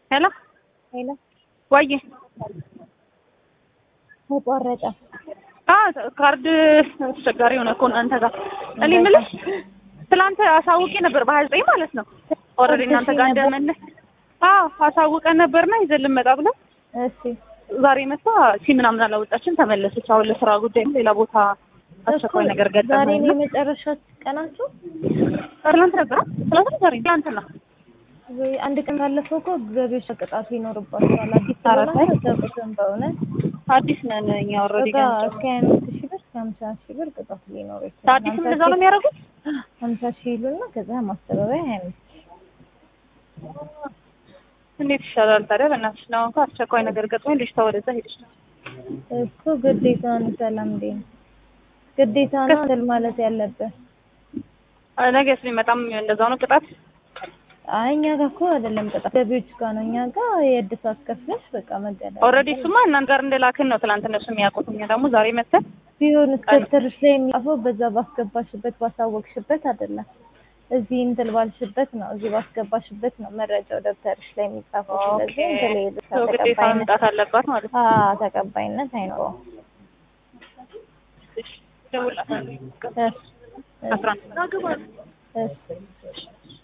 ሄሎ ሄሎ ወይ ተቋረጠ። ካርድ አስቸጋሪ ሆነ እኮ እናንተ ጋር። እኔ የምልሽ ትላንት አሳውቄ ነበር በሀያ ዘጠኝ ማለት ነው። ኦልሬዲ እናንተ ጋር እንደመለስ አዎ አሳውቀን ነበርና ይዘን ልንመጣ ብለን እሺ ዛሬ መጣ ሲ ምናምን አላወጣችን ተመለሰች። አሁን ለስራ ጉዳይ ሌላ ቦታ አስቸኳይ ነገር ዛሬ ገጠመኝ። ነው የመጨረሻ ቀናችሁ? ትላንት ነበር ትላንት ነው ዛሬ ትላንትና ወይ አንድ ቀን ካለፈው እኮ ገቢዎች ቅጣት ይኖርባቸዋል። አዲስ ኧረ ስለሆነ ተይ። አልተጠበቅም በእውነት አዲስ ነን እኛ ኦልሬዲ በቃ እስከ ሀያ አምስት ሺህ ብር እስከ ሀምሳ ሺህ ብር ቅጣት ሊኖር ይችላል። አዲስም እንደዛ ነው የሚያደርጉት። ሀምሳ ሺህ ይሉና ከዛ ማስተባበያ ሀያ አምስት እንዴት ይሻላል ታዲያ? በእናትሽ ነው እንኳ አስቸኳይ ነገር ገጥሞኝ ልጅቷ ወደዛ ሄደች ነው እኮ ግዴታ ነው። ሰላም እንዴ ግዴታ ነው እንትን ማለት ያለብህ። ነገ የሚመጣም እንደዛው ነው ቅጣት። አይ እኛ ጋር እኮ አይደለም ቅጣት ገቢዎች ጋር ነው። እኛ ጋር የእድሳት ከፍለሽ በቃ መገደል ኦልሬዲ እሱማ እናንተ ጋር እንደላክን ነው ትናንት እነሱ የሚያውቁት። እኛ ደግሞ ዛሬ መተን ቢሆን እስከተርሽ ላይ የሚጻፈው በዛ ባስገባሽበት ባሳወቅሽበት አይደለም። እዚህ እንትን ባልሽበት ነው፣ እዚህ ባስገባሽበት ነው መረጃው ደብተርሽ ላይ የሚጻፈው። ስለዚህ እንትን ላይ የእድሳት ሰው ግዴታ ተቀባይነት መምጣት አለባት ማለት ነው። አዎ ተቀባይነት አይኖረውም። እሺ፣ እደውልላታለሁ። እሺ፣ አስራ አንድ እሺ